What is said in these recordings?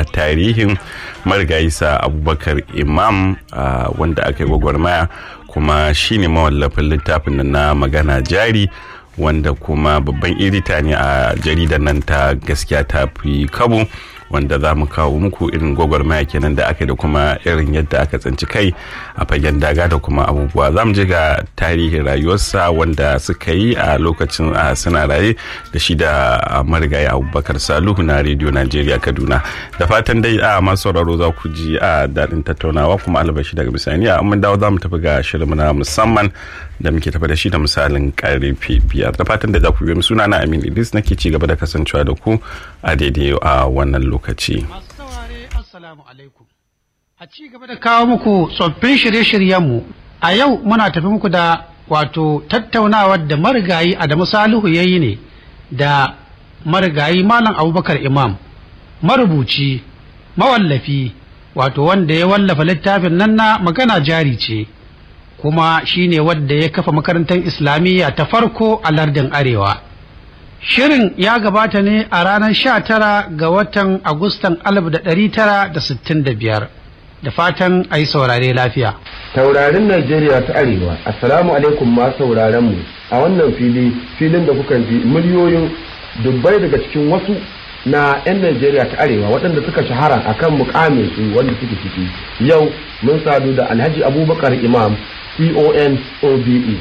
da tarihin marigayisa abubakar imam wanda aka yi gwagwarmaya kuma shine mawallafin littafin na magana jari wanda kuma babban edita ne a jaridar nan ta gaskiya ta fi kabo wanda za mu kawo muku irin gwagwarmaya kenan da aka da kuma irin yadda aka tsinci kai a fagen daga da kuma abubuwa za mu je ga tarihin rayuwarsa wanda suka yi a lokacin a suna raye da shi da marigayi abubakar saluhu na rediyo najeriya kaduna da fatan dai a masu sauraro za ku ji a daɗin tattaunawa kuma albashi daga bisani a mun dawo za mu tafi ga shirin na musamman da muke tafi da shi da misalin karfe biyar da fatan da za ku biyo suna na amin idris nake ci gaba da kasancewa da ku a daidai a wannan lokaci. Masu saurare assalamu alaikum. A ci gaba da kawo muku tsoffin shirye-shiryenmu a yau muna tafi muku da wato tattaunawar da marigayi Adamu Salihu ya yi ne da marigayi Malam Abubakar Imam marubuci mawallafi wato wanda ya wallafa littafin nan na magana jari ce kuma shine wadda ya kafa makarantar islamiyya ta farko a lardin arewa. Shirin ya gabata ne a ranar sha tara ga watan Agustan alif da ɗari tara da sittin da biyar. Da fatan a yi saurare lafiya. Taurarin Najeriya ta Arewa, Assalamu alaikum ma sauraron mu a wannan fili filin da kuka ji miliyoyin dubbai daga cikin wasu na 'yan Najeriya ta Arewa waɗanda suka shahara akan mukamin su wanda suke ciki. Yau mun sadu da Alhaji Abubakar Imam CON OBE.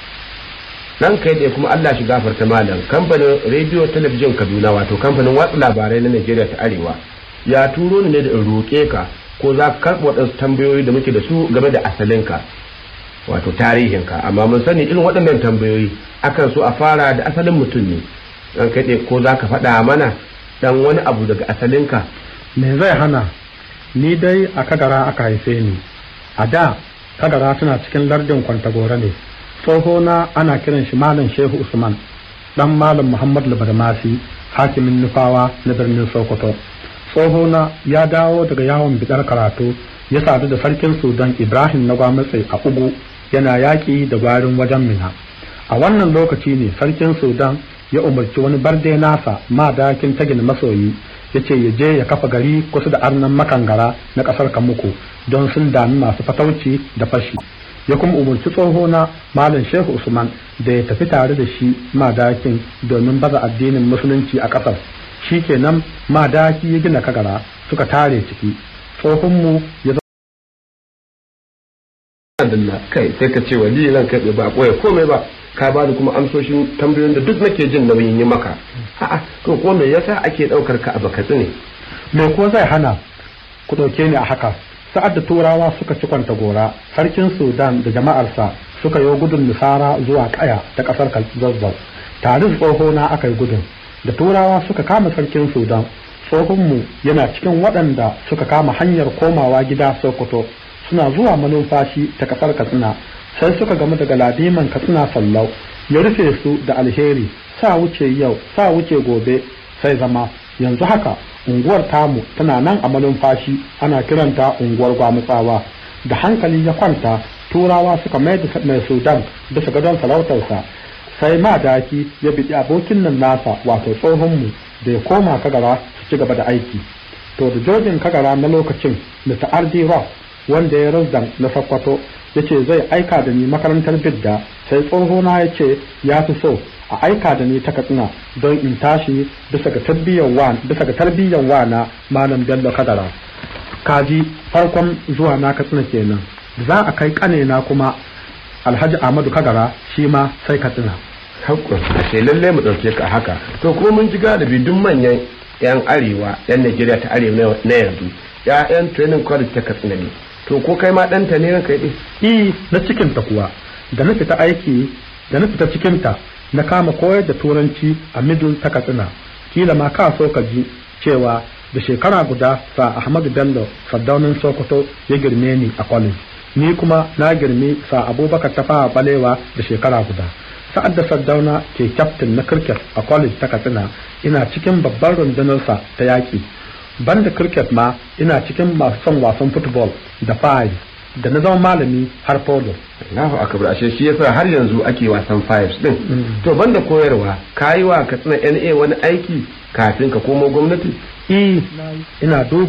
nan kai da kuma Allah shi gafarta malam kamfanin rediyo talabijin Kaduna wato kamfanin watsa labarai na Najeriya ta Arewa ya turo ni ne da in roƙe ka ko za ka karɓi waɗansu tambayoyi da muke da su game da asalinka wato tarihinka amma mun sani irin waɗannan tambayoyi akan so a fara da asalin mutum ne dan kai ko za ka faɗa mana dan wani abu daga asalinka me zai hana ni dai a kagara aka haife ni a da kagara suna cikin lardin kwantagora ne tsohona ana kiran shi malam shehu usman dan malam muhammad labarmasi hakimin nufawa na birnin sokoto tsohona ya dawo daga yawon bidar karatu ya sadu da sarkin sudan ibrahim na gwamnati a ugu yana yaƙi da gwarin wajen mina a wannan lokaci ne sarkin sudan ya umarci wani barde nasa madakin tagin masoyi ya ce ya je ya kafa gari kusa da arnan makangara na ƙasar kamuku don sun dami masu fatauci da fashi ya kuma umarci tsohona malam shehu usman da ya tafi tare da shi madakin domin baza addinin musulunci a ƙasar shi kenan madaki ya gina kagara suka tare ciki tsohonmu ya zama kai sai ka ce wali ran kai ba koya komai ba ka ba da kuma amsoshin tambayoyin da duk nake jin nauyin yi maka a'a to ko me yasa ake daukar ka a bakatsi ne me ko zai hana ku dauke ni a haka sa'ad da turawa suka ci kwanta gora sarkin sudan da jama'arsa suka yi gudun nisara zuwa kaya ta kasar zazzau tare da tsohona aka yi gudun da turawa suka kama sarkin sudan tsohonmu yana cikin waɗanda suka kama hanyar komawa gida sokoto suna zuwa manumfashi ta kasar katsina sai suka gamu daga ladiman katsina sallau ya rufe su da alheri sa wuce yau sa wuce gobe sai zama yanzu haka unguwar tamu tana nan a malumfashi ana kiranta unguwar gwamutsawa da hankali ya kwanta turawa suka mai da mai sudan bisa gadon sarautarsa sai ma daki ya biɗi abokin nan nasa wato tsohonmu da ya koma kagara su ci gaba da aiki to da jojin kagara na lokacin da ta'ardi rock wanda ya razdan na sakkwato ya ce zai aika da ni makarantar bidda sai tsohona ya ce ya fi so a aika da ni ta katsina don in tashi bisa ga tarbiyyar wa bisa ga tarbiyyar wa na malam bello kadara kaji farkon zuwa na katsina kenan za a kai kanena kuma alhaji ahmadu kagara shi ma sai katsina hakku sai lalle mu dauke ka haka to ko mun ji galibi duk manyan yan arewa yan Najeriya ta arewa na yanzu ya'yan training college ta katsina ne to ko kai ma ɗanta ne ranka yi i na cikinta kuwa da na fita aiki da na fita cikinta na kama koyar da turanci a middle ta katsina kila ma ka so ka ji cewa da shekara guda sa ahmadu bello saddaunin sokoto ya girme ni a college ni kuma na girmi sa abubakar ta fara balewa da shekara guda sa'ad da saddauna ke kyaftin na cricket a college ta katsina ina cikin babban rundunarsa ta yaƙi banda cricket ma ina cikin masu son wasan football da five da na zama malami har polo Allahu akbar ashe shi yasa har yanzu ake wasan fives din to banda koyarwa kayi wa katsina NA wani aiki kafin ka komo gwamnati eh ina duba